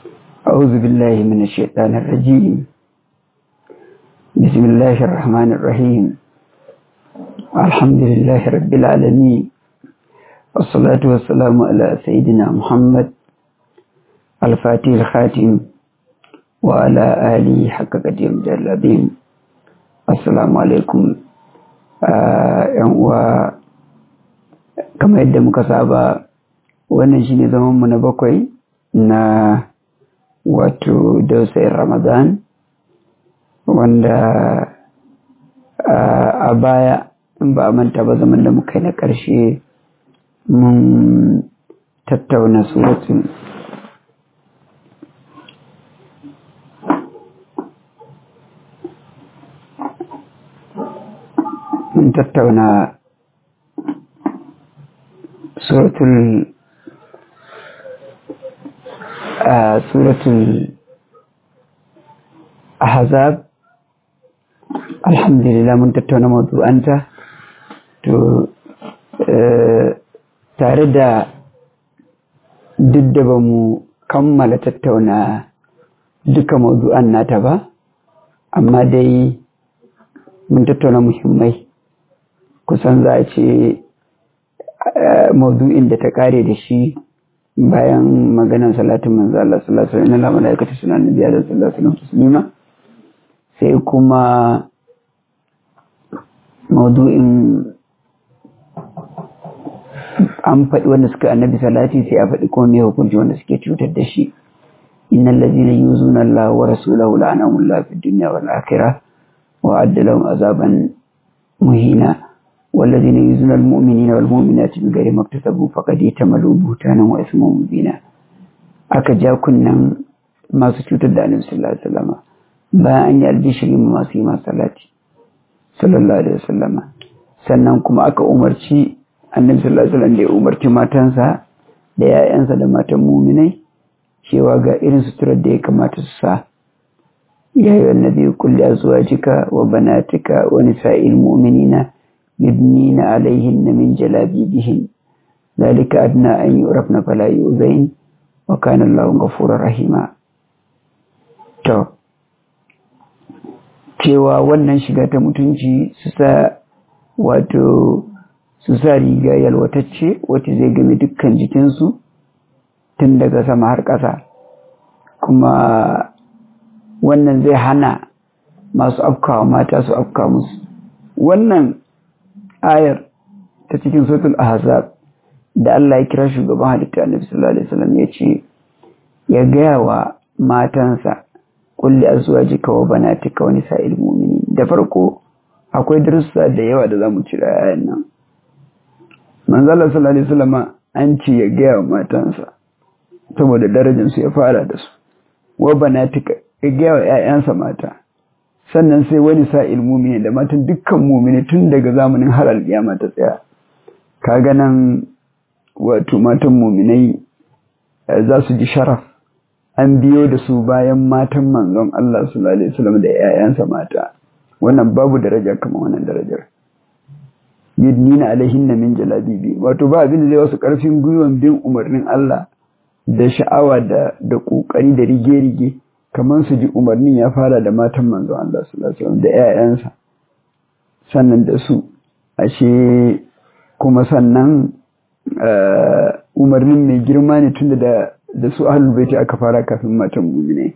أعوذ بالله من الشيطان الرجيم بسم الله الرحمن الرحيم الحمد لله رب العالمين والصلاة والسلام على سيدنا محمد الفاتح الخاتم وعلى آله حق قديم جلابين السلام عليكم ‘yan uwa kamar yadda muka saba wannan shi ne zamanmu na bakwai na wato dausayin ramadan wanda a baya in ba a manta ba zaman da muka yi na ƙarshe mun tattauna suratun mun tattauna suratul suratul ahzab alhamdulillah mun tattauna mawdu'anta to tare da duk da ba mu kammala tattauna duka mawdu'an nata ba amma dai mun tattauna muhimmai kusan za a ce maudu'in da ta kare da shi bayan maganan salatin manzo Allah sallallahu alaihi wasallam na malaikatu suna nabiya da sallallahu alaihi wasallam sai kuma maudu'in an faɗi wanda suka annabi salati sai a faɗi kuma me hukunci wanda suke cutar da shi innal ladina yuzuna Allah wa rasulahu la'anahumullahu fid dunya wal akhirah wa adda lahum azaban muhina والذين يؤذون المؤمنين والمؤمنات بغير ما اكتسبوا فقد احتملوا بهتانا واثما مبينا aka ja kunnan masu cutar da annabi sallallahu alaihi wasallam bayan an yi albishiri masu yi masu salati sallallahu alaihi wasallam sannan kuma aka umarci annabi sallallahu alaihi wasallam da ya umarci matansa da yayansa da matan muminai cewa ga irin suturar da ya kamata su sa ya yi annabi kulli azwajika wa banatika wa nisa'il mu'minina يبنين عليهن من جلابيبهن ذلك أدنى أن يعرفن فلا يؤذين وكان الله غفورا رحيما to cewa wannan shiga ta mutunci su sa wato su sa riga yalwatacce wacce zai game dukkan jikinsu tun daga sama har ƙasa kuma wannan zai hana masu afkawa mata su afka musu wannan ayar ta cikin suratul ahzab da Allah ya kira shugaban halitta Annabi sallallahu alaihi wasallam ya ce ya gaya wa matansa kulli azwajika wa banatika wa nisa'il mu'minin da farko akwai darussa da yawa da zamu cira ayan nan manzo Allah sallallahu alaihi wasallam an ce ya gaya wa matansa saboda darajar su ya fara da su wa banatika ya gaya wa ƴaƴansa mata sannan sai wani sa'il mumini da matan dukkan mumini tun daga zamanin har alƙiyama ta tsaya kaga nan wato matan muminai za su ji sharaf an biyo da su bayan matan manzon Allah sallallahu alaihi wasallam da yayansa mata wannan babu daraja kamar wannan darajar yudnina alaihinna min jalabibi wato ba abin da zai wasu karfin gwiwan bin umarnin Allah da sha'awa da da kokari da rige-rige kamar su ji umarnin ya fara da matan manzo Allah sallallahu alaihi da ƴaƴansa sannan da su ashe kuma sannan umarnin mai girma ne tunda da da su ahlul baiti aka fara kafin matan mu'mine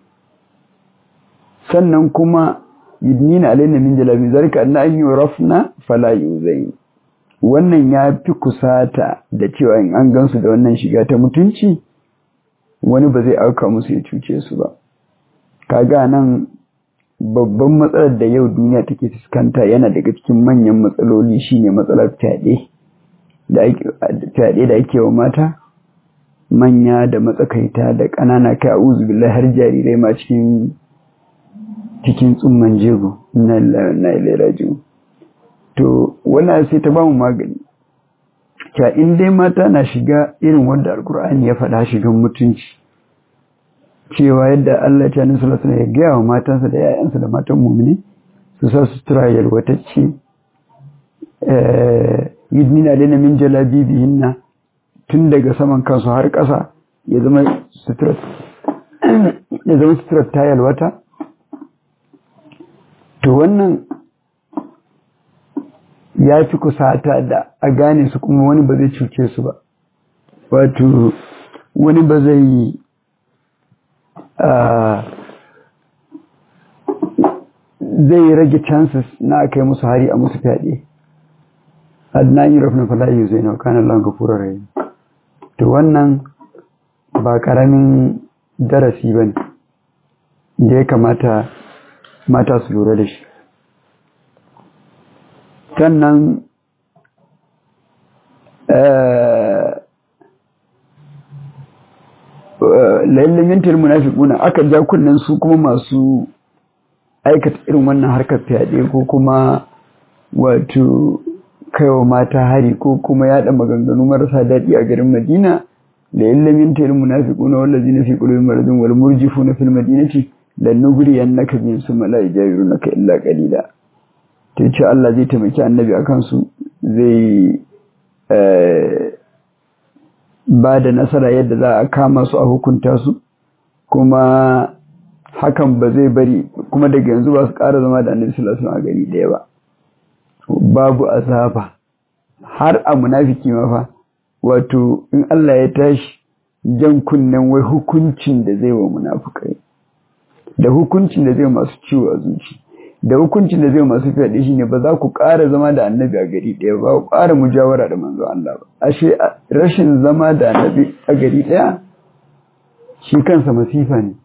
sannan kuma yudnina alaina min jalabi zalika anna an yurafna fala yuzain wannan ya fi kusata da cewa in an gansu da wannan shiga ta mutunci wani ba zai auka musu ya cuce su ba kaga nan babban matsalar da yau duniya take fuskanta yana daga cikin manyan matsaloli shine matsalar fyaɗe da fyaɗe da ake wa mata manya da matsakaita da ƙanana kai a'udhu billahi har jarirai ma cikin cikin tsumman jego inna lillahi wa inna ilaihi raji'un to wannan sai ta bamu magani ta in dai mata na shiga irin wanda alkur'ani ya faɗa shigan mutunci cewa yadda Allah ta nusa lasana ya gaya wa matansa da ‘ya'yansa da matan mummuni su sa sutura yalwatacce yudnina lena min jalabibihinna tun daga saman kansu har ƙasa ya zama sutura ya zama suturar ta yalwata to wannan ya fi kusata da a gane su kuma wani ba zai cuce su ba wato wani ba zai zai rage chances na kai musu hari a musu fyaɗe adnan yi rafin falayi zai na kanan lanka rai to wannan ba ƙaramin darasi ba ne da ya kamata mata su lura da shi sannan lallamintar munafiquna aka ja kunnen su kuma masu aikata irin wannan harkar fyaɗe ko kuma wato kaiwa mata hari ko kuma yaɗa maganganu marasa daɗi a garin madina da lallamintar munafiquna wallazina fi qulubihim maradun wal murjifuna fil madinati lan nughriyannaka bihim summa la yajawirunaka illa qalila ta ce Allah zai taimaki annabi a kansu zai ba da nasara yadda za a kama su a hukunta su kuma hakan ba zai bari kuma daga yanzu ba su ƙara zama da annabi sallallahu alaihi a gari ɗaya ba babu azaba har a munafiki ma fa wato in Allah ya tashi jan kunnen wai hukuncin da zai wa munafukai da hukuncin da zai masu ciwo a zuci da hukuncin da zai masu fyaɗe shi ne ba za ku ƙara zama da annabi a gari ɗaya ba ku ƙara mujawara da manzo Allah ba ashe rashin zama da annabi a gari ɗaya shi kansa masifa ne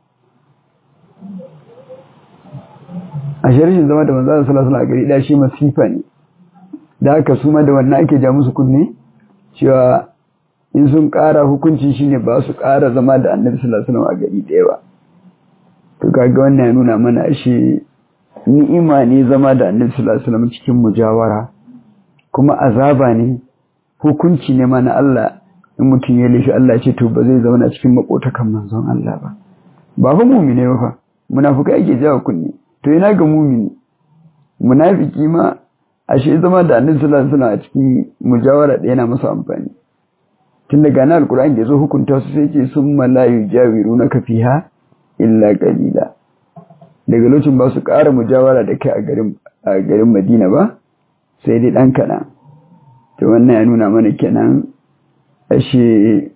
ashe rashin zama da manzo Allah sallallahu alaihi a gari ɗaya shi masifa ne da haka su ma da wannan ake ja musu kunne cewa in sun ƙara hukuncin shi ne ba su ƙara zama da annabi sallallahu alaihi a gari ɗaya ba to kaga wannan ya nuna mana ashe ni'ima ne zama da annabi sallallahu alaihi wasallam cikin mujawara kuma azaba ne hukunci ne ma na Allah in mutum ya laifi Allah ce to ba zai zauna cikin makotakan manzon Allah ba ba fa mumine ba fa munafika yake jawo kunni to ina ga mumini munafiki ma ashe zama da annabi sallallahu alaihi wasallam a cikin mujawara da yana masa amfani tun daga na alkur'ani da zo hukunta su sai ce summa la yujawirunaka fiha illa qalila daga lokacin ba su ƙara mujawara da kai a garin Madina ba sai dai ɗan kaɗan to wannan ya nuna mana kenan ashe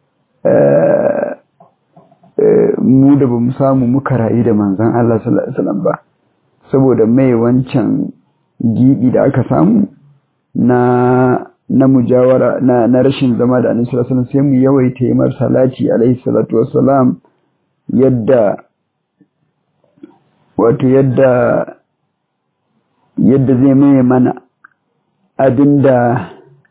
mu da ba mu samu muka rayu da manzan Allah sallallahu Alaihi wasallam ba saboda mai wancan giɓi da aka samu na na mujawara na, na rashin zama da annabi sallallahu alaihi wasallam sai mu yawaita yi mar salati alaihi salatu wassalam yadda wato yadda yadda zai maye mana abinda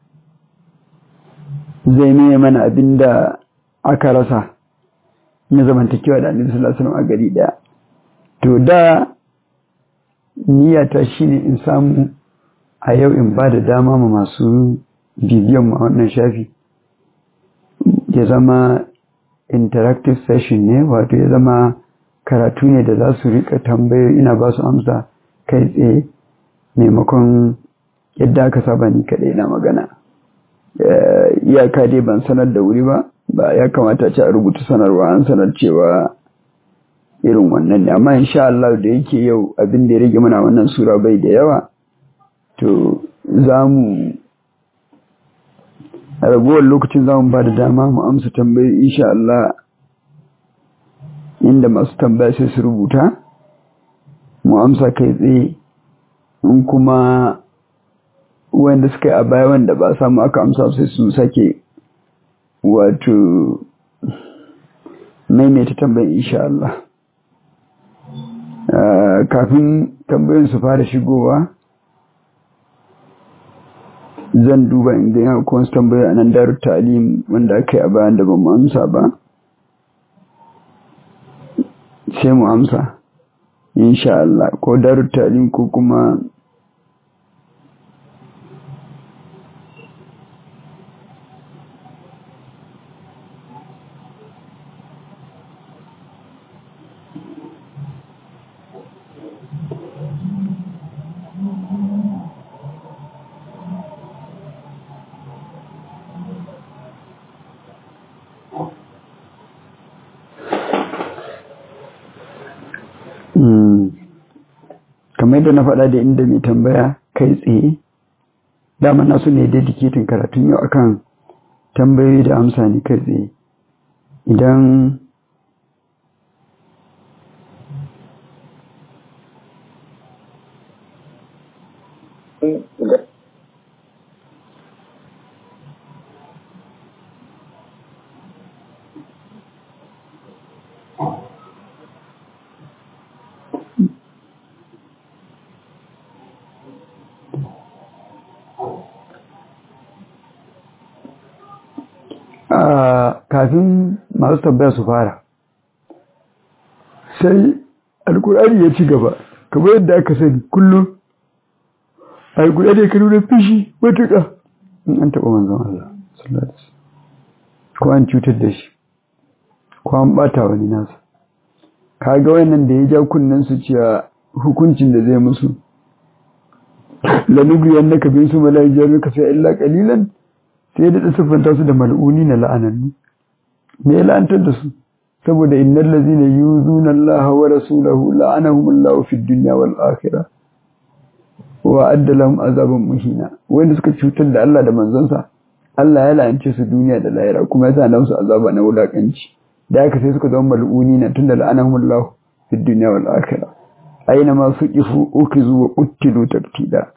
zai maye mana abinda aka rasa na zamantakewa da annabi sallallahu alaihi wasallam a gari daya to da niyyata shine in samu a yau in ba da dama ma masu bibiyan mu a wannan shafi ya zama interactive session ne wato ya zama karatu ne da za su rika tambayo ina ba su amsa kai tsaye maimakon yadda aka saba ni kaɗai na magana iyaka dai ban sanar da wuri ba ba ya kamata ce a rubuta sanarwa an sanar cewa irin wannan ne amma insha Allah da yake yau abin da ya rage mana wannan sura bai da yawa to za mu a ragowar lokacin za mu ba da dama mu amsa tambayi insha Allah inda masu tambaya sai su rubuta mu amsa kai tsaye in kuma wanda suka yi a baya wanda ba samu aka amsa sai su sake wato maimaita tambayin insha Allah kafin tambayin su fara shigowa zan duba in ga yana kuma tambaya a nan daru ta'alim wanda aka yi a bayan da ba mu amsa ba sai mu amsa insha Allah ko daru ta'alim ko kuma kamar yadda na faɗa da inda mai tambaya kai tsaye dama nasu ne dedicating karatun yau akan tambayoyi da amsa ne kai tsaye idan kafin masu tambaya su fara sai alkur'ani ya ci gaba kamar yadda aka sani kullum alkur'ani ya nuna fishi matuƙa in an taɓa manzon Allah ko an cutar da shi ko an ɓata wani nasa kaga wannan da ya ja kunnen su cewa hukuncin da zai musu lanubiyan na kabin su mala'ijar ka sai illa kalilan sai da siffanta su da mal'uni na la'anannu me ya la'antar da su saboda innal ladzina yuzuna Allah wa rasulahu la'anahum Allah fid dunya wal akhirah wa adda lahum azaban muhina wanda suka cutar da Allah da manzonsa Allah ya la'ance su duniya da lahira kuma ya sa su azaba na wulakanci da haka sai suka zama mal'uni na tunda la'anahum Allah fid dunya wal akhirah aina ma suqifu ukizu wa qutilu taktida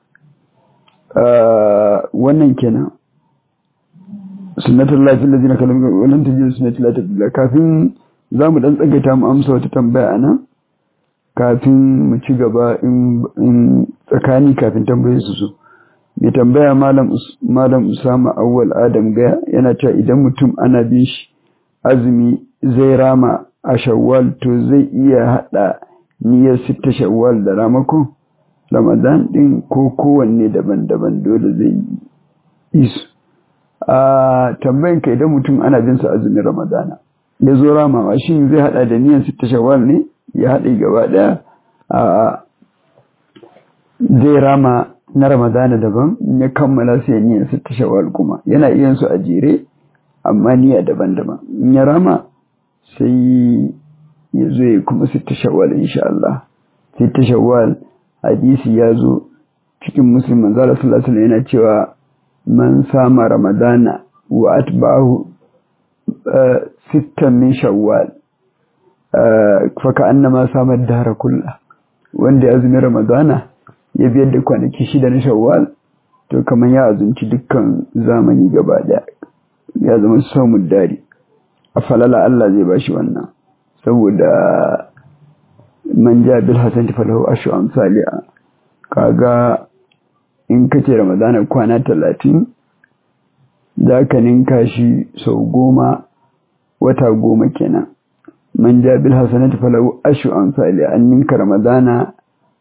wannan kenan sunnatul lahi allazina kalam wannan tajid sunnatul lahi tabila kafin zamu dan tsagaita mu amsa wata tambaya anan kafin mu ci gaba in tsakani kafin tambaye su su mai tambaya malam malam Usama Awwal Adam ga yana cewa idan mutum ana bin shi azumi zai rama a Shawwal to zai iya hada niyyar sitta Shawwal da ramakon Ramadan din ko kowanne daban-daban dole zai yi su a tambayin ka idan mutum ana bin sa azumin ramadana ya zo ramawa shin zai hada da niyan sitta shawwal ne ya haɗe gaba ɗaya a zai rama na ramadana daban ya kammala sai niyan sitta shawwal kuma yana iya su a jere amma niyya daban-daban in ya rama sai ya zo ya kuma sitta shawwal insha Allah sitta shawwal hadisi ya zo cikin muslim manzo Allah sallallahu alaihi yana cewa man sama ramadana wa atba'ahu sittan min shawwal fa ka'annama sama dahara kullah wanda ya azumi ramadana ya biyar da kwanaki shida na shawwal to kamar ya azumci dukkan zamani gaba daya ya zama samun dari a falala Allah zai bashi wannan saboda man ja bil hasanati falahu ashu amsalia kaga in kace ramadana kwana talatin za ka ninka shi sau goma wata goma kenan man ja bil hasanati falahu ashu amsali an ninka ramadana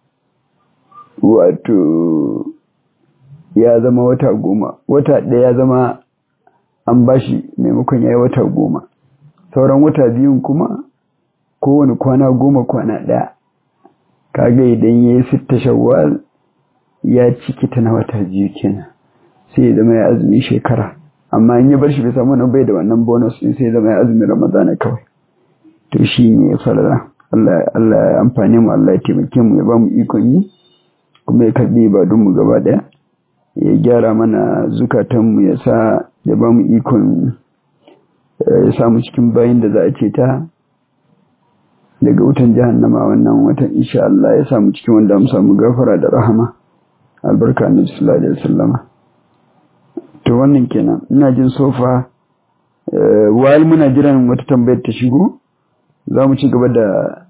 wato ya zama wata goma wata ɗaya ya zama an bashi maimakon ya yi wata goma sauran wata biyun kuma kowane kwana goma kwana ɗaya kaga idan ya yi sitta shawwal ya ciki ta na wata biyu kenan sai ya zama ya azumi shekara amma in ya bar shi bai samu nan bai da wannan bonus din sai ya zama ya azumi ramadana kawai to shi ne ya falala Allah Allah ya amfane mu Allah ya taimake mu ya ba mu ikon yi kuma ya karbi ibadun mu gaba daya ya gyara mana zukatan mu ya sa ya ba mu ikon ya samu cikin bayin da za a ce ta daga wutan jahannama wannan watan insha Allah ya samu cikin wanda mu samu gafara da rahama albarka annabi sallallahu alaihi wasallama to wannan kenan ina jin sofa wayal muna jiran wata tambayar ta shigo za mu ci gaba da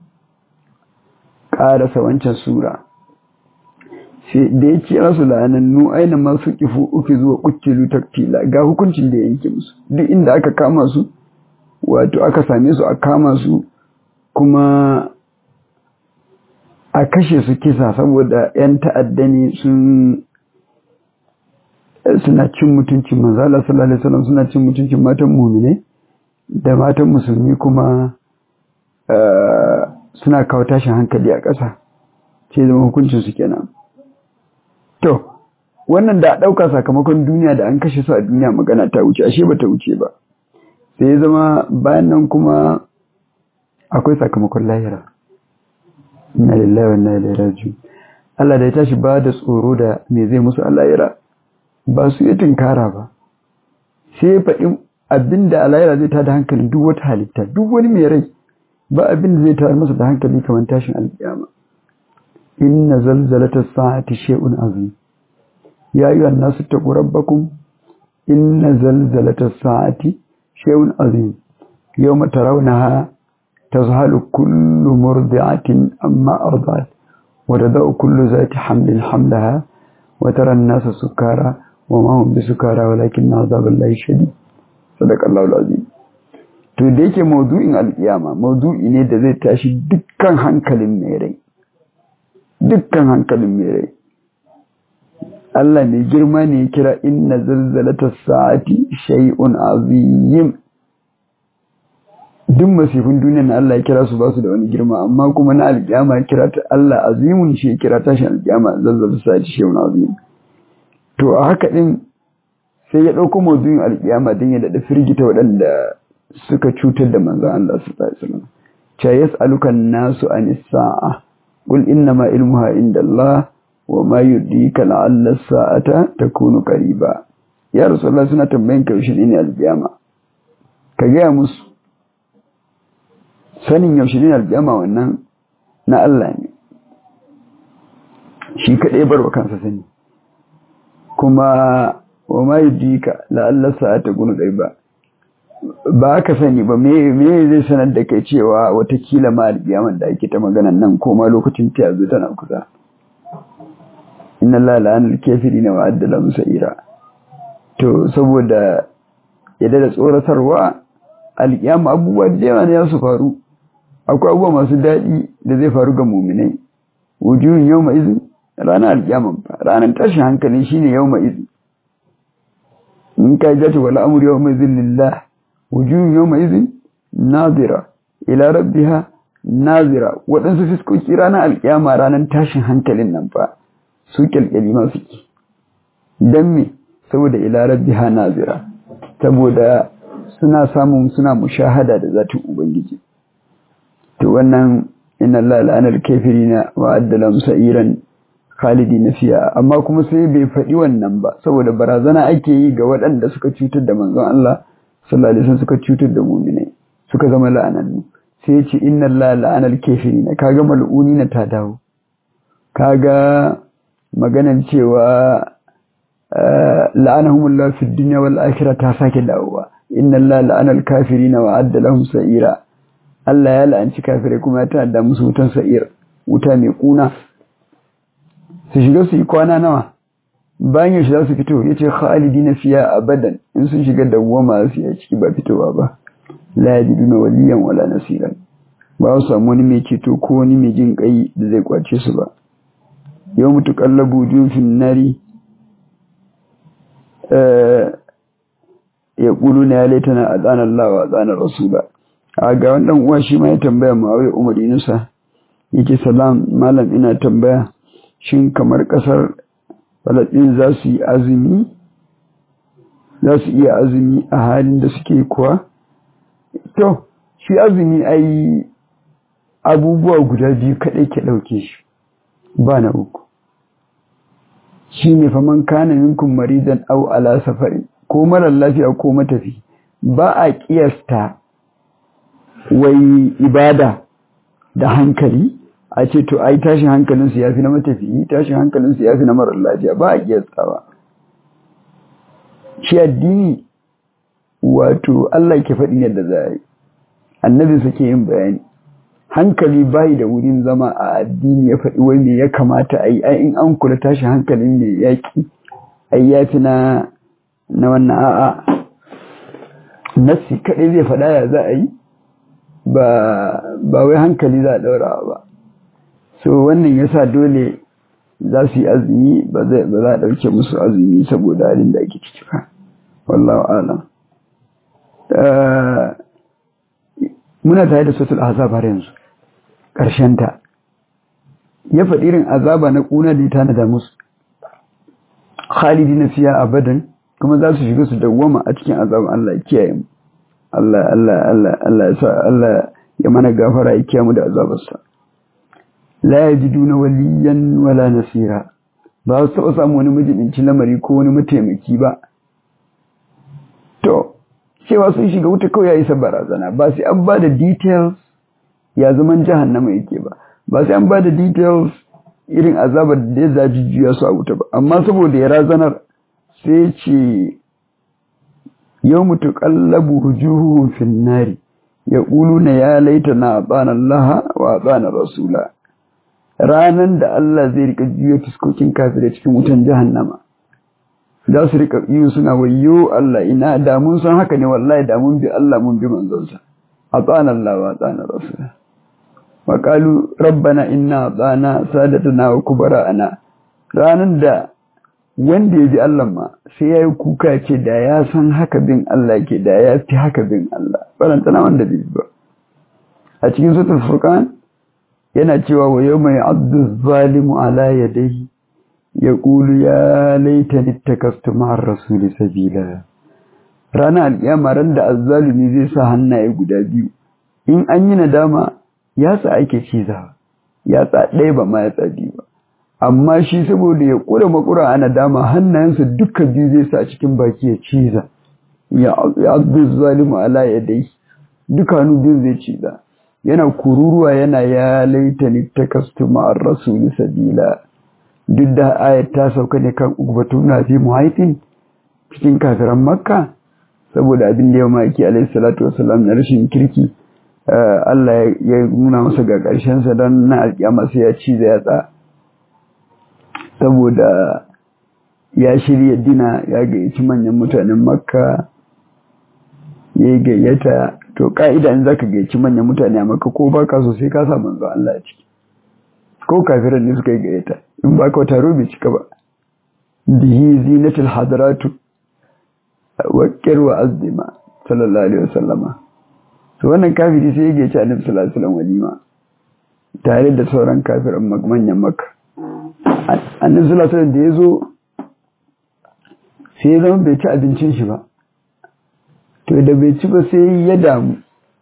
ƙarasa wancan sura sai da ya ce rasu la'anannu aina masu kifu uku zuwa kuccilu taktila ga hukuncin da ya yanke musu duk inda aka kama su wato aka same su a kama su kuma a kashe su kisa saboda 'yan ta'adda ne sun suna cin mutuncin manzala sallallahu alaihi wasallam suna cin mutuncin matan mumine da matan musulmi kuma suna kawo tashin hankali a ƙasa ce zama hukuncin su kenan to wannan da a ɗauka sakamakon duniya da an kashe su a duniya magana ta wuce ashe ba ta wuce ba sai ya zama bayan nan kuma akwai sakamakon lahira inna lillahi wa inna ilaihi raji'un Allah da ya tashi ba da tsoro da me zai musu alayira ba su yi tinkara ba sai ya faɗi abinda alayira zai tada hankalin duk wata halitta duk wani mai rai ba abin da zai tayar masa da hankali kamar tashin alkiyama inna zalzalata sa'ati shay'un azim ya ayyuha an-nasu taqu rabbakum inna zalzalata sa'ati shay'un azim yawma tarawnaha tazhalu kullu murdi'atin amma arda'at wa tadau kullu zati hamlin hamlaha wa tara an-nasa sukara wa ma hum bisukara walakin 'adhaballahi shadid sadaqallahu al-azim to da yake maudu'in alkiyama maudu'i ne da zai tashi dukkan hankalin mai rai dukkan hankalin mai rai Allah mai girma ne ya kira inna zalzalata sa'ati shay'un azim duk masifin duniyar na Allah ya kira su ba su da wani girma amma kuma na alkiyama ya kira ta Allah azimun shi ya kira tashin alkiyama zalzalata sa'ati shay'un azim to a haka din sai ya dauko maudu'in alkiyama din ya dada firgita waɗanda suka cutar da manzon Allah sallallahu alaihi wasallam cha yas'aluka an-nasu anis sa'a qul inna ma ilmuha indallah wa ma yudrika la'alla as-sa'ata takunu qariba ya rasulullah suna tambayin ka yaushe ne alkiyama ka ga musu sanin yaushe ne alkiyama wannan na Allah ne shi kadai barwa kansa sani kuma wa ma yudrika la'alla as-sa'ata takunu qariba ba ka sani ba me zai sanar da kai cewa watakila ma alƙiyamar da ake ta maganan nan ko ma lokacin ta yanzu tana kusa inna Allah la'anal kafirina wa addala musaira to saboda yadda da tsoratarwa alƙiyama abubuwa da yawa ne su faru akwai abubuwa masu daɗi da zai faru ga muminai wujuhun yawma izin ranar alƙiyaman fa ranar tashin hankali shine yawma izin in ka jata wala amru yawma izin lillah wujuhun yawma izin nazira ila rabbiha nazira waɗansu fiskoki ranar alƙiyama ranar tashin hankalin nan fa su kyalkyali ma suke don me saboda ila rabbiha nazira saboda suna samun suna mushahada da zatin ubangiji to wannan inna Allah la'anar kafirina wa addala sa'iran khalidina fiya amma kuma sai bai faɗi wannan ba saboda barazana ake yi ga waɗanda suka cutar da manzon Allah sallallahu alaihi wasallam suka cutar da mu'minai suka zama la'anannu sai ya ce inna Allah la'anal kafirina kaga mal'unina ta dawo kaga maganan cewa la'anahumullahu fid dunya wal akhirah ta sake dawowa inna Allah la'anal kafirina wa adda lahum sa'ira Allah ya la'anci kafirai kuma ya tada musu wutan sa'ir wuta mai kuna su shiga su yi kwana nawa bayan yaushe za su fito yace khalidina fiya abadan in sun shiga dawwama su ya ciki ba fitowa ba la yajiduna waliyan wala nasiran ba su samu wani mai ceto ko wani mai jin kai da zai kwace su ba yau mutu kallabu fin nari ya ƙulu na ya laitana a tsanar lawa a tsanar rasula a ga wannan uwa shi ma ya tambaya mawai umar yunusa yake salam malam ina tambaya shin kamar ƙasar falasɗin za su yi azumi za su iya azumi a halin da suke kuwa to shi azumi ai abubuwa guda biyu kaɗai ke ɗauke shi ba na uku shi ne faman kana minkum maridan au ala safari ko marar lafiya ko matafi ba a kiyasta wai ibada da hankali a ce to ai tashin hankalinsu ya fi na matafi tashin hankalinsu ya fi na marar lafiya ba a kiyastawa shi addini wato Allah ke faɗi yadda za a yi annabi suke yin bayani hankali bai da wurin zama a addini ya faɗi wai me ya kamata a yi ai in an kula tashi hankalin mai yaƙi ai ya fi na na wannan a'a nassi kaɗai zai faɗa ya za a yi ba wai hankali za a ɗaura ba so wannan yasa dole za su yi azumi ba za a ɗauke musu azumi saboda halin da ake ciki ba wallahu alam muna tare da sotul azab har yanzu ta. ya faɗi irin azaba na ƙuna da ya tanada musu khalidi na fiya abadan kuma za su shiga su dawwama a cikin azaban Allah ya kiyaye mu Allah Allah Allah Allah ya sa Allah ya mana gafara ya kiyaye mu da azabarsa la yajiduna waliyan wala nasira ba su taɓa samu wani majibinci lamari ko wani mataimaki ba to cewa sun shiga wuta kawai ya isa barazana ba sai an ba da details ya zaman jahannama yake ba ba sai an ba da details irin azabar da ya zaji juya su a wuta ba amma saboda ya razanar sai ce yau mutu kallabu hujuhuhun finnari ya ƙulu na ya laita na tsanan laha wa tsanan rasula ranan da Allah zai rika juya fuskokin kafirai cikin wutan jahannama za su rika iyo suna wayo Allah ina da mun san haka ne wallahi da mun bi Allah mun bi manzonsa a tsanan laha wa tsanan rasula wa qalu rabbana inna atana sadatana wa kubara'ana ranan da wanda ya ji Allah ma sai ya yi kuka ce da ya san haka bin Allah ke da ya fi haka bin Allah barantana wanda bai ba a cikin sutul furqan yana cewa wa yau mai abdu zalimu ala yadayhi ya ƙulu ya laita nittakastu ma'ar rasuli sabila ranar alƙiyama ran da azzalumi zai sa hannaye guda biyu in an yi nadama yatsa ake ciza yatsa ɗaya ba ma yatsa biyu ba amma shi saboda ya ƙura makura a nadama hannayensa duka biyu zai sa cikin baki ya ciza ya abdu zalimu ala yadayhi duka hannu biyu zai ciza yana kururuwa yana ya laitani takastu ma'ar rasuli sabila duk da ayat ta sauka ne kan ugbatu na fi muhaitin cikin kafiran makka saboda abin da ya maki alaihi salatu wasalam na rashin kirki Allah ya nuna masa ga ƙarshen sa don na alƙiyama sai ya ci da yatsa saboda ya shirya dina ya gayyaci manyan mutanen makka ya gayyata to ka'ida in zaka gayyaci manyan mutane a maka ko baka so sai ka sa manzo Allah ciki ko kafiran ne suka yi gayyata in baka wata rubi cika ba bihi zinatul hadaratu wa kirwa azima sallallahu alaihi wasallama to wannan kafiri sai ya gayyaci annabi sallallahu alaihi wasallam walima tare da sauran kafiran manyan makka annabi sallallahu alaihi wasallam da yazo sai ya zama bai ci abincin shi ba to da bai ci ba sai ya damu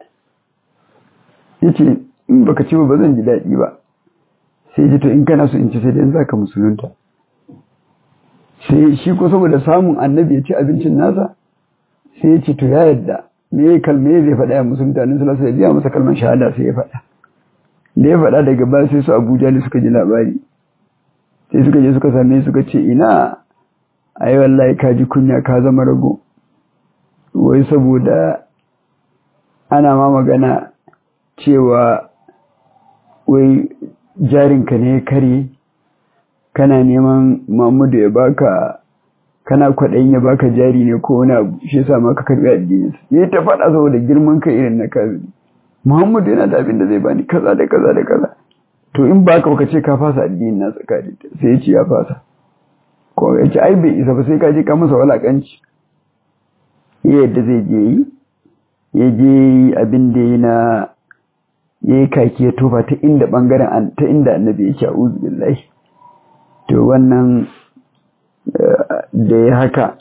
yace in baka ci ba ba zan ji daɗi ba sai ji to in kana so in ci sai dai zaka musulunta sai shi ko saboda samun annabi ya ci abincin nasa sai ya ce to ya yadda me ya kalme zai faɗa ya musulunta annabi sallallahu alaihi wasallam masa kalmar shahada sai ya faɗa da ya faɗa daga baya sai su Abuja ne suka ji labari sai suka je suka same suka ce ina ai wallahi ka ji kunya ka zama rago wai saboda ana ma magana cewa wai jarinka ne ya kare kana neman mamudu ya baka kana kwaɗayin ya baka jari ne ko wani abu shi yasa ma ka karɓi addinin ya ta faɗa saboda girman ka irin na kafiri muhammadu yana da abin da zai bani kaza da kaza da kaza to in baka baka ce ka fasa addinin na tsakani sai ya ce ya fasa ko ya ce ai bai isa ba sai ka je ka masa walakanci yadda zai je yi ya je yi abin da ya na ya yi kaki ya tofa ta inda bangaren ta inda annabi yake a billahi to wannan da ya haka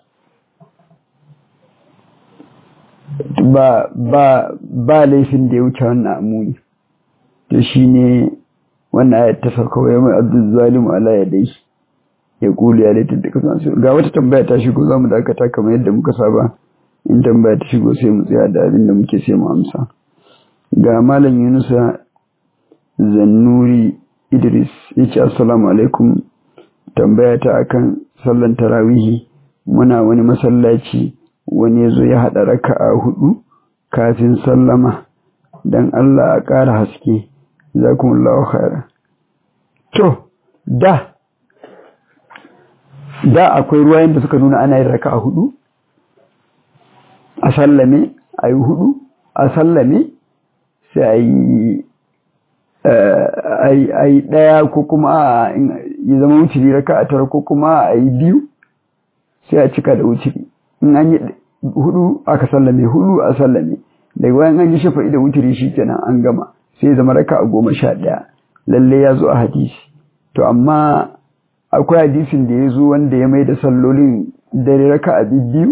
ba ba ba laifin da ya wuce wannan amuni to shine wannan ayat ta sauka wa yawmal abdul zalim ala yadayhi ya kulu ya laifin da kasan ga wata tambaya ta shigo zamu dakata kamar yadda muka saba in tambaya ta shigo sai mu tsaya da abin da muke sai mu amsa ga malam Yunusa Zannuri Idris yace assalamu alaikum tambaya ta akan sallan tarawihi muna wani masallaci wani yazo ya hada raka'a hudu kafin sallama dan Allah a ƙara haske jazakumullahu khairan to da da akwai ruwayen da suka nuna ana yin raka'a hudu a sallame a yi hudu a sallame sai a yi a yi ɗaya ko kuma ya zama wuciri raka a tara ko kuma a yi biyu sai a cika da wuciri in an yi hudu aka sallame hudu a sallame daga wayan an yi shafa'i da wuciri shi kenan an gama sai zama raka a goma sha ɗaya lalle ya zo a hadisi to amma akwai hadisin da ya zo wanda ya mai da sallolin dare raka a biyu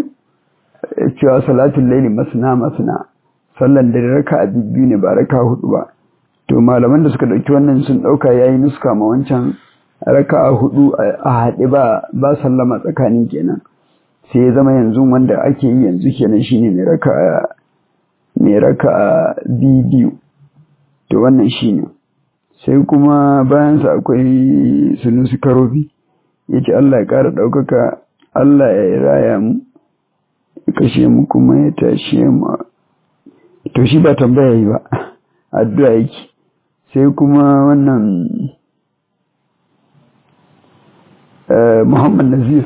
cewa salatun laili masna masna sallan dare raka a biyu ne ba raka hudu ba to malaman da suka ɗauki wannan sun ɗauka ya yi nuska ma wancan raka'a hudu a haɗe ba ba sallama tsakanin kenan sai ya zama yanzu wanda ake yi yanzu kenan shine mai raka'a mai raka'a biyu to wannan shine sai kuma bayansa akwai sunusi karobi ya ce Allah ya ƙara ɗaukaka Allah ya raya mu ya kashe mu kuma ya tashe mu to shi ba tambaya yi ba addu'a yake sai kuma wannan Muhammad Nazir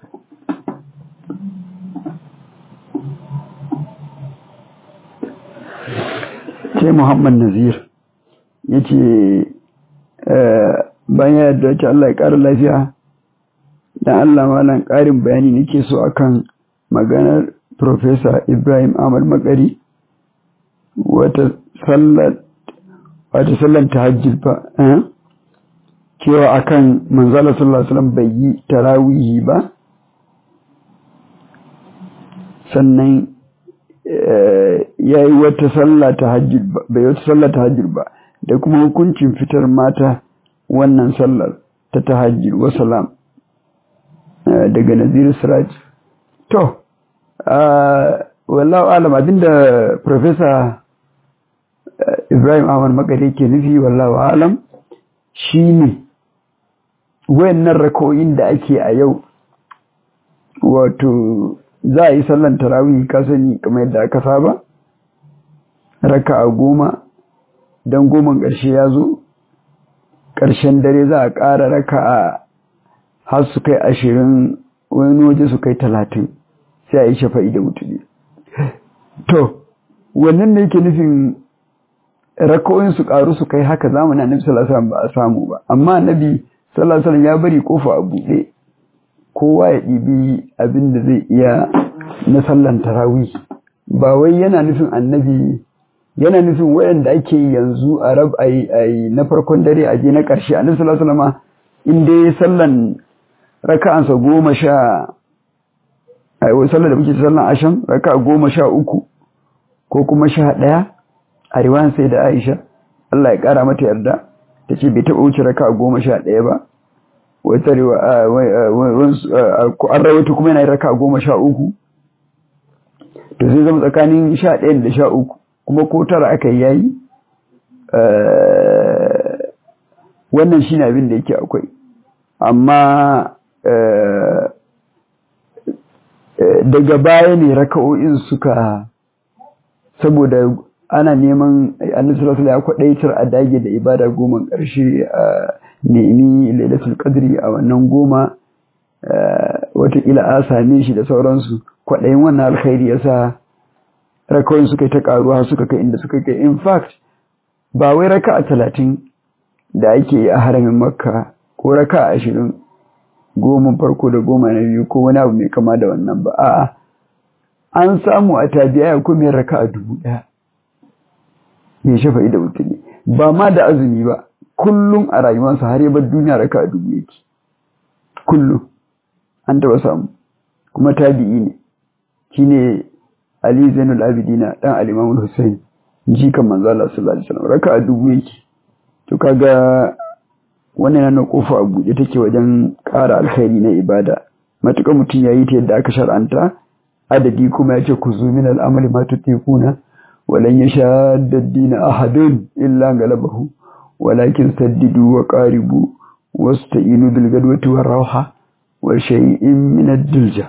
sai Muhammad Nazir ya ce bayan ya yadda ce Allah ya ƙara lafiya dan Allah malam ƙarin bayani nake so akan maganar Professor Ibrahim Ahmad Makari wata sallar wata sallar tahajjud ba eh cewa akan manzala sallallahu alaihi wasallam bai yi tarawihi ba sannan ya yi wata sallah tahajjud ba bai wata sallar tahajjud ba da kuma hukuncin fitar mata wannan sallar ta tahajjud wa salam daga Nazir Siraj to wallahu alam abinda professor Ibrahim Ahmad Makare ke nufi wallahu alam shine wayannan rako'in da ake a yau wato za a yi sallan tarawih ka sani kamar yadda aka saba raka'a goma dan goma ƙarshe ya zo ƙarshen dare za a ƙara raka'a har su kai ashirin wani waje su kai talatin sai a yi shafa'i da mutune to wannan ne yake nufin raka'o'in su ƙaru su kai haka zamanin annabi sallallahu alaihi wasallam ba a samu ba amma annabi sallallahu alaihi ya bari kofa a buɗe kowa ya ɗibi abin da zai iya na sallan tarawih ba wai yana nufin annabi yana nufin wayanda ake yanzu a rab ai na farkon dare a je na ƙarshe annabi sallallahu alaihi wasallam in dai sallan raka'ansa goma sha ai wai sallar da muke sallan asham raka'a goma sha uku ko kuma sha ɗaya a riwayan sai da Aisha Allah ya ƙara mata yarda ta ce bai taɓa wuce raka goma sha ɗaya ba wata an rawaita kuma yana raka goma sha uku to sai zama tsakanin sha ɗaya da sha uku kuma ko tara aka yi yayi wannan shi abin da yake akwai amma daga baya ne raka'o'in suka saboda ana neman annabi sallallahu ya kwadaitar a dage da ibada goma ƙarshe a nemi lailatul qadri a wannan goma watakila a same shi da sauransu kwaɗayin wannan alkhairi yasa rakawai suka yi ta ƙaruwa suka kai inda suka kai in fact ba wai raka a talatin da ake yi a haramin makka ko raka a ashirin goma farko da goma na biyu ko wani abu mai kama da wannan ba a'a an samu a tabiya ko mai raka a dubu ɗaya ya shafa da mutane ba ma da azumi ba kullum a rayuwarsa har yabar duniya raka a dubu yake kullum an taba samu kuma tabi'i ne shine Ali Zainul Abidina dan Al-Imam Hussein jikan manzo Allah sallallahu alaihi wasallam raka a dubu yake to kaga wannan yana kofa a buɗe take wajen ƙara alkhairi na ibada matuƙa mutum yayi ta yadda aka shar'anta adadi kuma yace ku zu min al-amali ma tutiquna ولن يشاد الدين أحد إلا غلبه ولكن سددوا وقاربوا واستعينوا بالغدوة والروحة وشيء من الدلجة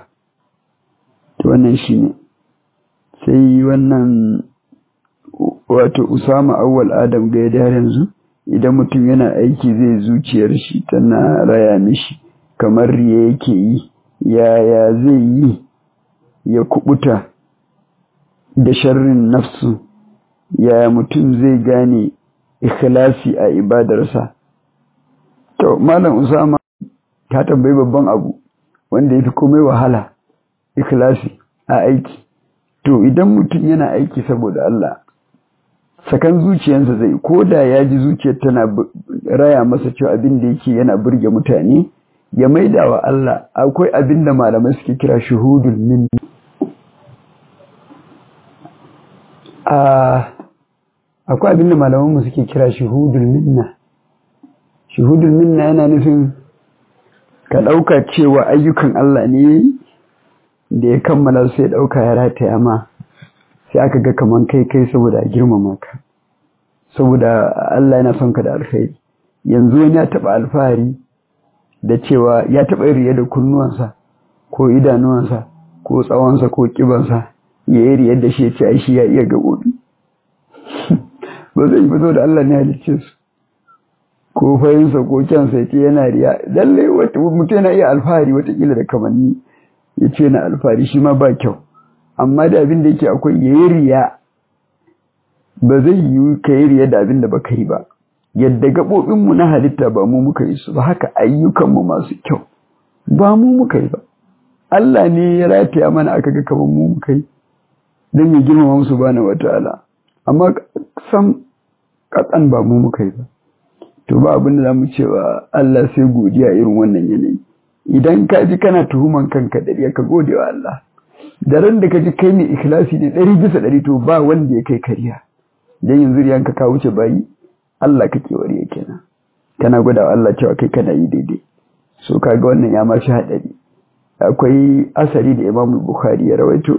wannan shine sai wannan wato Usama awwal Adam ga da yanzu idan mutum yana aiki zai zuciyar shi tana raya mishi kamar riya yake yi yaya zai yi ya kubuta da sharrin nafsu yaya mutum zai gane ikhlasi a ibadarsa to malam usama ta tambayi babban abu wanda yafi komai wahala ikhlasi a aiki to idan mutum yana aiki saboda Allah sakan zuciyarsa zai ko da ya ji zuciyar tana raya masa cewa abin da yake yana burge mutane ya maida wa Allah akwai abin da malamai suke kira shuhudul min a akwai abin da malamanmu suke kira shuhudul minna shuhudul minna yana nufin ka ɗauka cewa ayyukan Allah ne da ya kammala sai ɗauka ya rataya ma sai aka ga kaman kai kai saboda a girmama ka saboda Allah yana son ka da alkhairi yanzu wani ya taɓa alfahari da cewa ya taɓa riye da kunnuwansa ko idanuwansa ko tsawonsa ko ƙibansa ya yi riyar da shi ya ce ai shi ya iya gaɓoɓi ba zai fito da Allah ne halicce su ko fahimsa ko kyansa ya ce yana riya lallai mutum yana iya alfahari watakila da kamanni ya ce na alfahari shi ma ba kyau amma da abin da yake akwai ya yi riya ba zai yi ka yi riya da abin da baka yi ba yadda gaɓoɓinmu na halitta ba mu muka yi su ba haka ayyukanmu masu kyau ba mu muka yi ba Allah ne ya rataya mana aka ga kamar mu muka yi don ya girmama musu bana wata'ala amma sam katsan ba mu muka yi ba to ba abin da za mu cewa Allah sai godiya irin wannan yanayi idan ka ji kana tuhuman kanka da ka gode wa Allah da ran da ka ji kai ne ikhlasi ne ɗari bisa ɗari to ba wanda ya kai kariya dan yanzu riyanka ka wuce bayi Allah kake wariya kenan kana gwada wa Allah cewa kai kana yi daidai so kaga wannan ya ma shi haɗari akwai asari da Imam Bukhari ya rawaito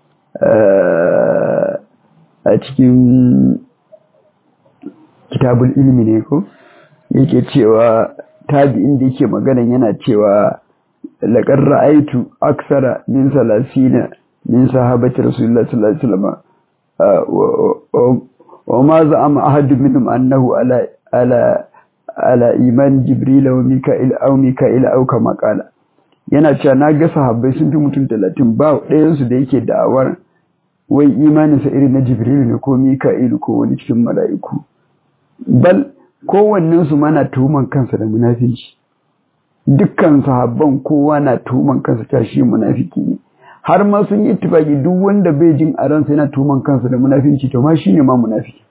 a cikin kitabul ilmi ne ko yake cewa tabi'in da yake magana yana cewa laqad ra'aytu aksara min salasina min sahabati rasulullah sallallahu alaihi wasallam wa ma za'ama ahad minhum annahu ala ala ala iman jibril wa mika'il aw mika'il aw kama qala yana cewa na ga sahabbai sun fi mutum 30 ba ɗayan su da yake da'awar wai imaninsa irin na jibril ne ko mika'il ko wani cikin mala'iku bal kowannensu mana tuhuman kansa da munafinci dukkan sahabban kowa na tuhuman kansa ta shi munafiki ne har ma sun yi ittifaki duk wanda bai jin a ransa yana tuhuman kansa da munafinci to ma shine ma munafiki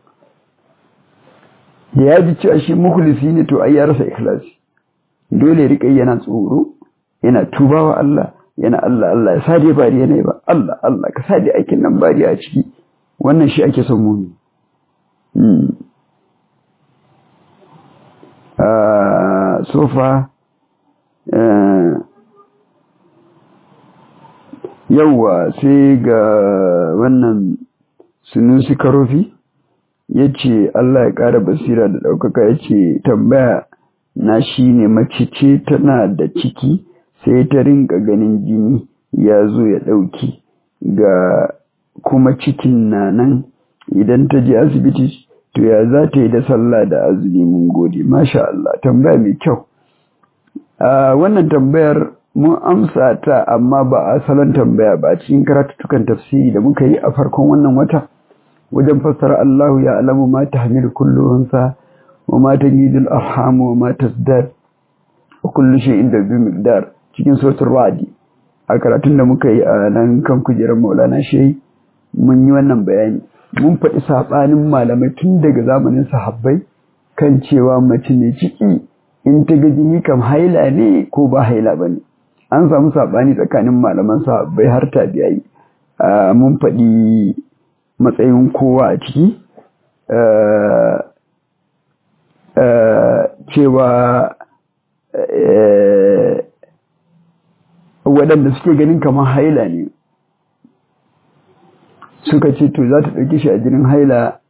da ya ji cewa shi mukhlisi ne to ai ya rasa ikhlasi dole rika yana tsoro yana tubawa Allah yana Allah Allah ya sade bari yana ba Allah Allah ka sade aikin nan bari a ciki wannan shi ake son mumi sofa yauwa sai ga wannan sunusi karofi ya ce Allah ya ƙara basira da ɗaukaka ya ce tambaya na shi ne mace ce tana da ciki sai ta rinka ganin jini ya zo ya ɗauki ga kuma cikin na nan idan ta je asibiti to ya za ta yi da sallah da azumi mun gode masha Allah tambaya mai kyau a wannan tambayar mun amsa ta amma ba a salon tambaya ba cikin karatutukan tafsiri da muka yi a farkon wannan wata wajen fassara Allahu ya alamu ma tahmilu kullu unsa wa ma tajidul arham wa ma tasdad wa kullu shay'in bi miqdar cikin suratul ra'd a karatun da muka yi a nan kan kujerar Maulana Shehi mun yi wannan bayani mun faɗi saɓanin malamai tun daga zamanin sahabbai kan cewa mace ne ciki in ta ga jini kam haila ne ko ba haila ba ne an samu saɓani tsakanin malaman sahabbai har tabi'ai mun faɗi matsayin kowa a ciki cewa waɗanda suke ganin kamar haila ne suka ce to za ta ɗauki shi a jinin haila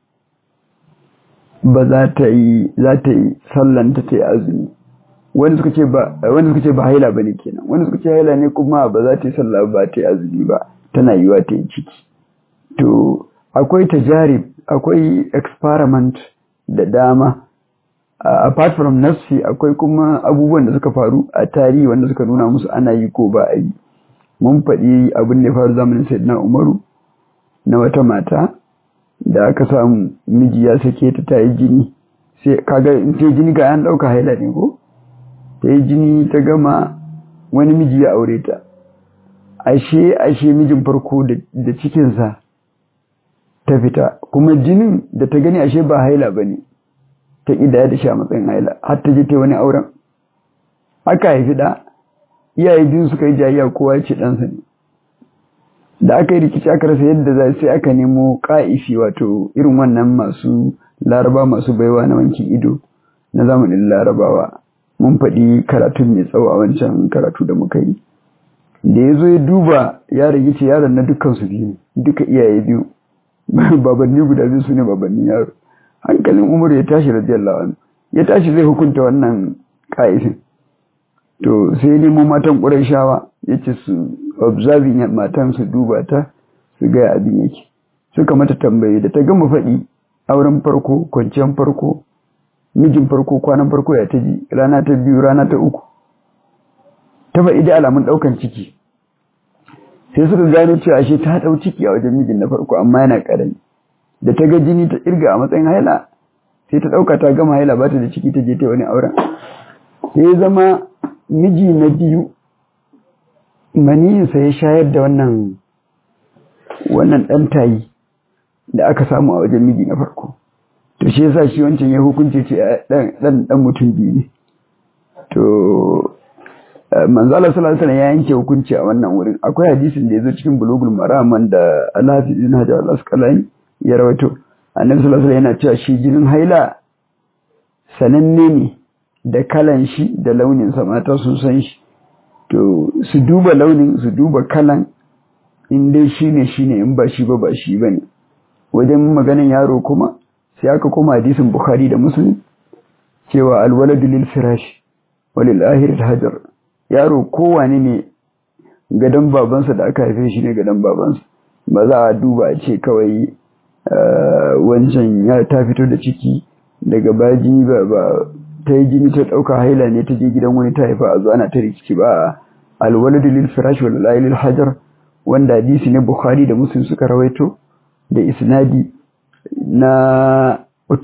ba za ta yi za ta yi sallanta ta yi azumi wani suka ce ba wani suka ce ba haila bane kenan wani suka ce haila ne kuma ba za ta yi sallah ba ta yi azumi ba tana yiwa ta yi ciki to akwai tajarib akwai experiment da dama apart from nafsi akwai kuma abubuwan da suka faru a tarihi wanda suka nuna musu ana yi ko ba a yi mun faɗi abin da ya faru zamanin sayyidina umaru na wata mata da aka samu miji ya sake ta ta yi jini sai kaga in ta jini ga an ɗauka haila ne ko ta yi jini ta gama wani miji ya aure ta ashe ashe mijin farko da cikinsa ta fita kuma jinin da ta gani ashe ba haila ba ne ta ƙidaya da shi a matsayin haila har ta je ta wani auren aka haifi da iyaye biyu suka yi jayayya kowa ya ce ɗansa ne da aka yi rikici aka rasa yadda za sai aka nemo ka'ifi wato irin wannan masu laraba masu baiwa na wankin ido na zamanin larabawa mun faɗi karatun mai tsawo a wancan karatu da muka yi da ya zo ya duba yaron ya ce yaron na dukkan su biyu duka iyaye biyu babanni guda biyu su ne babannin yaro hankalin umar ya tashi radiyallahu anhu ya tashi zai hukunta wannan ka'ifin to sai nemo matan ƙurashawa ya ce su observing matan su duba ta su gaya abin yake suka mata tambaye da ta gama faɗi auren farko kwanciyar farko mijin farko kwanan farko ya ta ji rana ta biyu rana ta uku ta faɗi da alamun ɗaukan ciki sai suka gano cewa ashe ta ɗau ciki a wajen mijin na farko amma yana ƙarami da ta ga jini ta irga a matsayin haila sai ta ɗauka ta gama haila ba ta da ciki ta je ta wani auren sai ya zama miji na biyu maniyinsa ya shayar da wannan wannan ɗan tayi da aka samu a wajen miji na farko to shi yasa shi wancan ya hukunce ce ɗan ɗan mutum biyu ne to manzo Allah sallallahu alaihi ya yanke hukunci a wannan wurin akwai hadisin da yazo cikin bulugul maram da Al-Hafiz ibn Hajar al-Asqalani ya rawaito annabi sallallahu alaihi yana cewa shi jinin haila sananne ne da kalan shi da launin sa mata sun san shi to su duba launin su duba kalan in dai shine shine in ba shi ba ba shi bane wajen maganin yaro kuma sai aka koma hadisin Bukhari da Muslim cewa alwaladu lil firash walil ahir hajar yaro kowane ne gadon babansa da aka haife shi ne gadon babansa ba za a duba a ce kawai wancan ya ta fito da ciki daga baya jini ba ba ta yi jini ta ɗauka haila ne ta je gidan wani ta haifa a zo ana ta rikici ba alwaladu lil firash wal lahi lil hajar wanda hadisi ne bukhari da muslim suka rawaito da isnadi na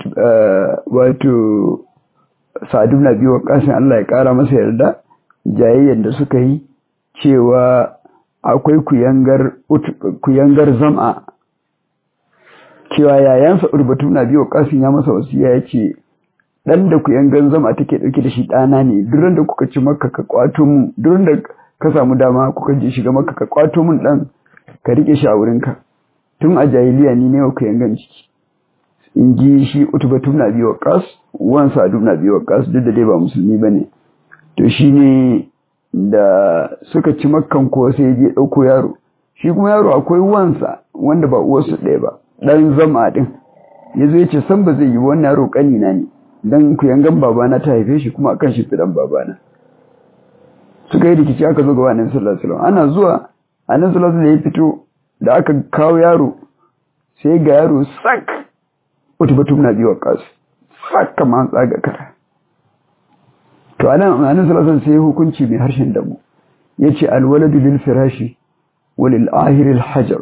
wato sa'ad ibn abi waqqas Allah ya kara masa yarda jayayyar da suka yi cewa akwai kuyangar kuyangar zam'a cewa yayansa urbatu na biyo kasin ya masa wasiya yace dan da kuyangar zam'a take dauke da shi dana ne duran da kuka ci makka ka kwato mu duran da ka samu dama kuka je shiga makka ka kwato mun dan ka rike shi a wurinka tun a jahiliya ni ne kuyangan ciki in ji shi utubatu na biyo kas wan sa'adu na biyo kas duk da dai ba musulmi bane to shi ne da suka ci makkan ko sai je ɗauko yaro shi kuma yaro akwai wansa wanda ba uwarsu ɗaya ba ɗan zama ɗin ya zo ya ce san ba zai yi wannan yaro ƙanina ne don ku yangan babana ta haife shi kuma akan shi fiɗan babana suka yi rikici aka zo gaba annabi sallallahu alaihi ana zuwa annabi sallallahu alaihi ya fito da aka kawo yaro sai ga yaro sak utubatum na biyu kasu sak kamar tsaga kara to anan anan sallallahu sai hukunci mai harshen damu yace alwaladu lil firashi walil ahir al hajar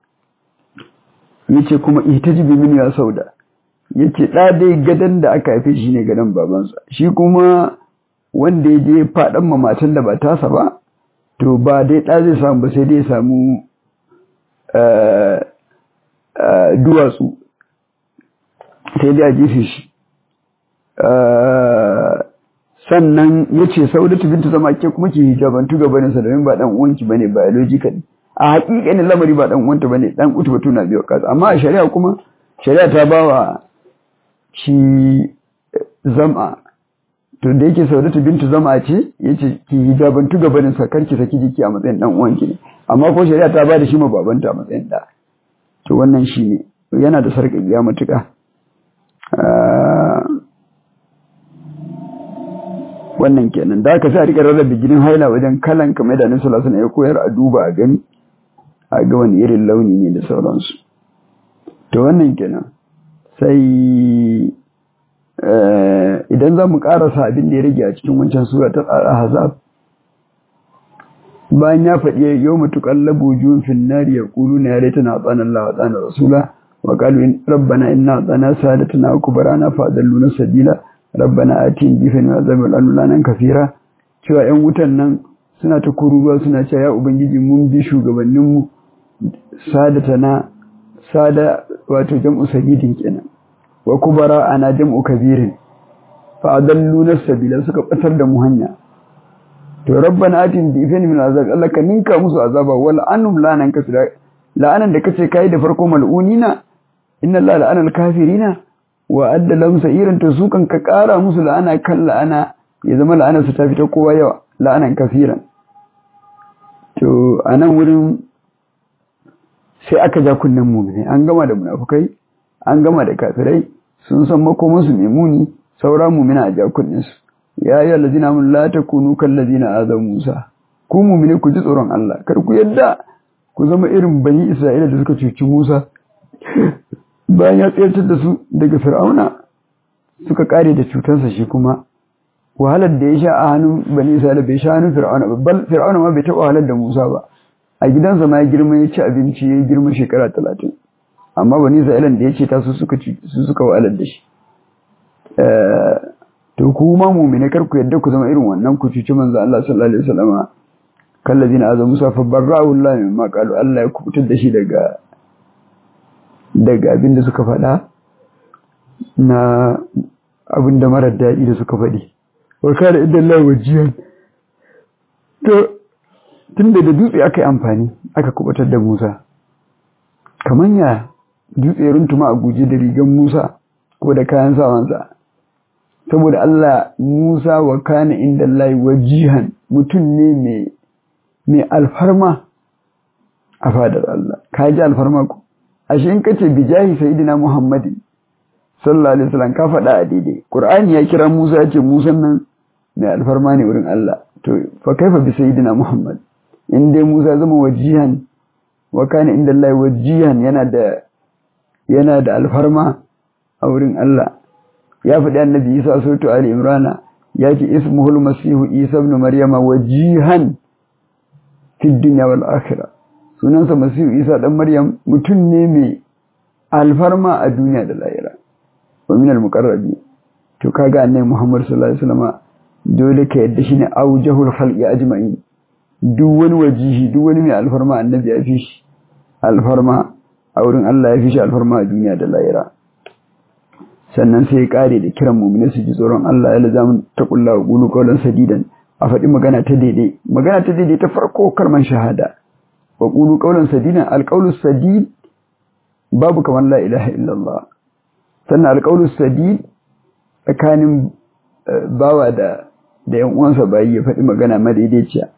yace kuma ihtajibi min ya sauda yace da dai gadan da aka haife shi ne gadan babansa shi kuma wanda ya je fadan mamatan da ba tasa ba to ba dai da zai samu ba sai dai ya samu duwatsu sai dai a jefe shi sannan ya ce saudatu bintu zama ke kuma ke hijabantu gabaninsa domin ba dan uwanki bane biologically a hakikanin lamari ba dan uwanta bane dan utu batu na biyo kasa amma a shari'a kuma shari'a ta bawa shi zama to da yake saudatu bintu zama ce yace ki hijabantu gabaninsa karki saki jiki a matsayin dan uwanki ne amma ko shari'a ta bada shi ma babanta a matsayin da to wannan shi ne yana da sarƙaƙiya matuƙa wannan kenan da aka sa rika rarrabe jinin haila wajen kalan kamar da nasu lasu ya koyar a duba a gani a ga wani irin launi ne da sauransu to wannan kenan sai idan za mu karasa abin da ya rage a cikin wancan sura ta tsara hazab bayan ya faɗi yau matuƙar labuju fin nari ya ƙulu na yare tana tsanan Allah wa tsanan rasula wa ƙalu rabbana inna tsana sadatana kubarana fa adalluna sabila rabbana atin bifin wa zabil anulanan kafira cewa yan wutan nan suna ta kururuwa suna cewa ya ubangiji mun bi shugabannin mu sadatana sada wato jam'u sabidin kenan wa kubara ana jam'u kabirin fa adalluna sabila suka batar da mu hanya to rabbana atin bifin min azab Allah ka ninka musu azaba wal anum lanan kafira la'anan da kace kai da farko mal'unina inna Allah la'ana al-kafirina wa adda lahum sa'iran to su kan ka kara musu la'ana kan la'ana ya zama la'anar su ta fita kowa yawa la'anan kafiran to anan wurin sai aka ja kunnen mu'mini an gama da munafukai an gama da kafirai sun san makomansu mai muni saura mu'mina a ja kunnen su ya yi allazina mun la takunu kal ladina azaw Musa ku mu'mini ku ji tsoron Allah kar ku yadda ku zama irin bani Isra'ila da suka cuci Musa bayan ya tsayar da su daga Fir'auna suka kare da cutarsa shi kuma wahalar da ya sha a hannun bani Isra'ila bai sha hannun Fir'auna ba bal Fir'auna ma bai taɓa wahalar da Musa ba a gidansa ma ya girma ya ci abinci ya girma shekara talatin amma bani Isra'ila da ya ce ta su suka su suka wahalar da shi to ku ma mu'mine kar ku yadda ku zama irin wannan ku cuci manzo Allah sallallahu alaihi wasallama kallazina azu Musa fa barra'u Allah mimma qalu Allah ya kubutar da shi daga daga abin da suka faɗa na abin da marar daɗi da suka faɗi wa kana idan Allah wajiyan to tunda da dutse aka yi amfani aka kubutar da Musa kaman ya dutse runtuma a guje da rigan Musa ko da kayan sawansa saboda Allah Musa wa kana inda Allah wajihan mutum ne mai mai alfarma a fadar Allah ka ji alfarma ku ashe in kace bijahi sayyidina Muhammadin sallallahu alaihi wasallam ka faɗa a daidai Qur'ani ya kira Musa ya ce Musa nan mai alfarma ne wurin Allah to fa kaifa bi sayyidina Muhammad in dai Musa zama wajihan wa kana inda Allah wajihan yana da yana da alfarma a wurin Allah ya faɗi annabi Isa suratu Ali Imran ya ce ismuhul masihu Isa ibn Maryama wajihan fi dunya wal akhirah sunansa masihu Isa dan Maryam mutum ne mai alfarma a duniya da lahira wa min al muqarrabi to kaga annabi Muhammad sallallahu alaihi wasallam dole ka yadda shine aujahul khalqi ajma'in duk wani wajihi duk wani mai alfarma annabi ya fi shi alfarma a wurin Allah ya fi shi alfarma a duniya da lahira sannan sai ya kare da kiran mu'mini su ji tsoron Allah ya lazamin ta kulla wa qulu qawlan sadidan a faɗi magana ta daidai magana ta daidai ta farko kalman shahada wa qulu qawlan sadidan alqawlu sadid babu kamar la ilaha illallah sannan alqawlu sadid tsakanin bawa da da yan uwansa bayi ya faɗi magana madaidaiciya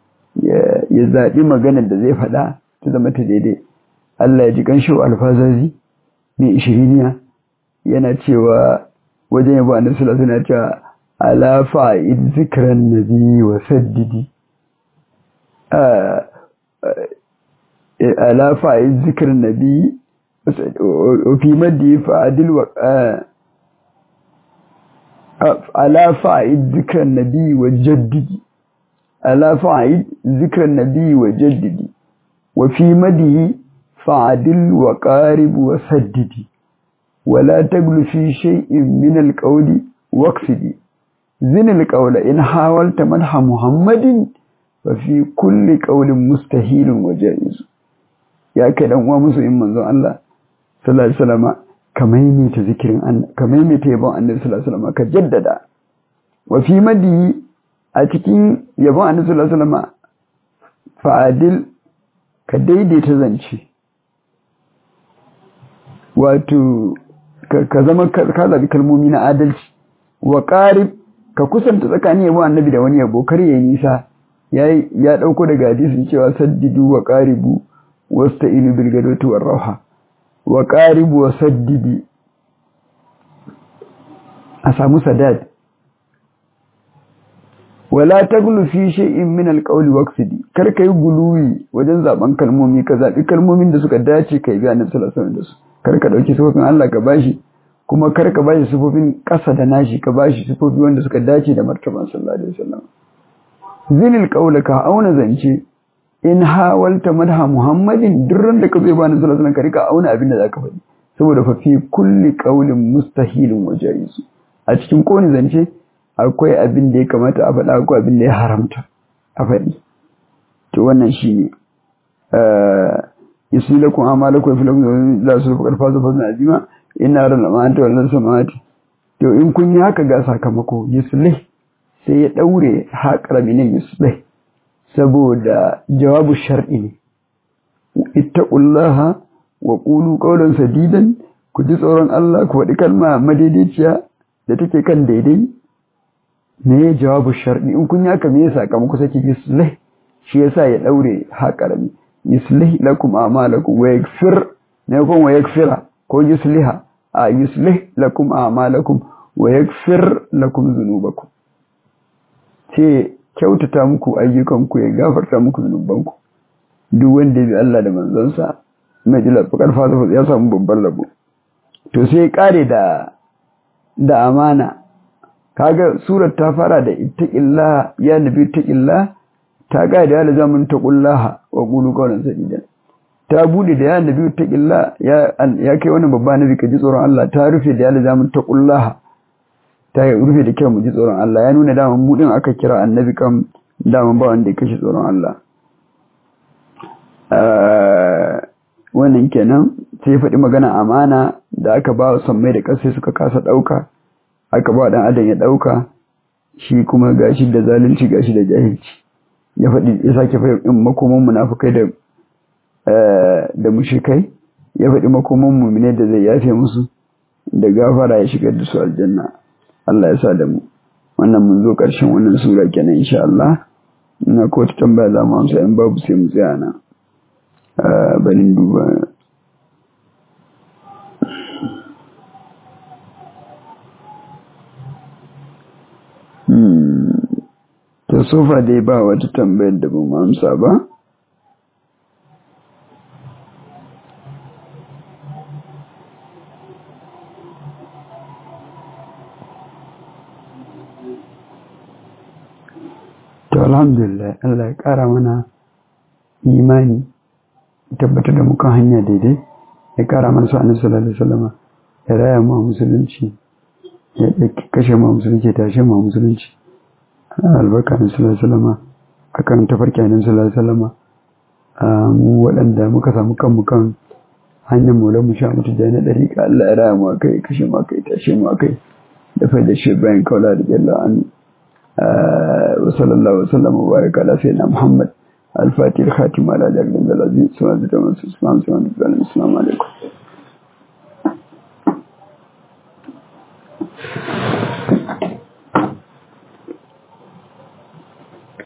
ya zaɓi maganar da zai faɗa ta zama ta daidai Allah ya ji ƙanshi wa alfazazi mai ishiriniya yana cewa wajen yabo annabi sallallahu alaihi wasallam cewa ala fa'id zikran nabi wa saddidi ala fa'id zikran nabi wa fi maddi fa'adil wa ala fa'id zikran nabi wa jaddidi ala fa'id zikran nabi wa jaddidi wa fi madihi fa'adil wa qarib wa saddidi ولا تقل في شيء من القول واقصدي زن القول إن حاولت مدح محمد ففي كل قول مستحيل وجائز يا كده هو مسلم من الله صلى الله عليه وسلم كميمي تذكر أن كميمي تيبون النبي صلى الله عليه وسلم كجدد وفي مدي أتكين يبون النبي صلى الله عليه وسلم فعادل كديدي تزنشي wato ka zama ka zabi kalmomi na adalci wa qarib ka kusanta tsakanin yabo annabi da wani yabo kar yayi nisa yayi ya dauko daga hadisin cewa saddidu wa qaribu wasta'inu bil gadati war rauha wa qaribu wa saddidi a samu sadad wala taglu fi shay'in min al-qawli waqsidi kar kai guluwi wajen zaben kalmomi ka zabi kalmomin da suka dace kai ga annabi sallallahu alaihi wasallam da su kar ka dauki sifofin Allah ka bashi kuma kar ka bashi sifofin ƙasa da nashi ka bashi sifofi wanda suka dace da martaban sallallahu alaihi wasallam zinil qawla ka auna zance in hawalta madha muhammadin durran da ka zai bani sallallahu alaihi wasallam ka rika auna abin da zaka faɗi saboda fa fi kulli qawlin mustahilun wa jaiz a cikin kowane zance akwai abin da ya kamata a faɗa akwai abin da ya haramta a faɗi to wannan shine yusilakum amalakum fi lakum la su fakar fazu fazna azima inna ran ma anta wal samawati to in kun yi haka ga sakamako yuslih sai ya daure haƙara minin yuslih saboda jawabu shar'i ne ittaqullaha wa qulu qawlan sadidan ku ji tsoron Allah ku faɗi kalma madaidaiciya da take kan daidai me jawabu sharɗi in kun yaka me sakamako sake yuslih shi yasa ya daure haƙarami yuslih lakum a'malakum wa yaghfir ne kun wa yaghfira ko yusliha a yuslih lakum a'malakum wa yaghfir lakum dhunubakum ce kyautata muku ayyukanku ya gafarta muku zunubanku duk wanda ya bi Allah da manzonsa mai jila fakar fasa ya samu babban rabo to sai kare da da amana kaga surar ta fara da ittaqillah ya nabi ittaqillah ta ga da ya zaman taqullaha wa qulu qawlan sadida ta bude da ya nabi ittaqillah ya ya kai wani babba nabi ka ji tsoron Allah ta rufe da ya zaman taqullaha ta rufe da kyau mu ji tsoron Allah ya nuna daman mu din aka kira annabi kan daman ba wanda ya kashe tsoron Allah wannan kenan sai faɗi magana amana da aka ba wa sammai da ƙasa suka kasa ɗauka aka ba ɗan adam ya ɗauka shi kuma gashi da zalunci gashi da jahilci ya faɗi ya sake faɗi makoman munafukai da da mushrikai ya faɗi makoman mu'mine da zai yafe musu da gafara ya shigar da su aljanna Allah ya sa da mu wannan mun zo ƙarshen wannan sura kenan insha Allah ina ko ta tambaya za mu amsa in babu sai mu tsaya nan barin duba ta sofa dai ba wata tambayar da ba mu amsa ba to alhamdulillah Allah ya ƙara mana imani tabbatar da mukan hanya daidai ya ƙara mana sa'anin sallallahu alaihi wasallama ya raya mu a musulunci ya kashe mu a musulunci ya tashe mu a musulunci albarka na sallallahu alaihi wasallama akan tafarki na sallallahu alaihi wasallama mu waɗanda muka samu kanmu kan hanyar maulan mu sha mutu da na ɗari ka Allah ya raya mu a kai kashe mu a kai tashe mu a kai da fai da shi bayan kaula da jalla an وصلى الله وسلم وبارك على سيدنا محمد الفاتح الخاتم على جل العزيز سبحانه وتعالى السلام عليكم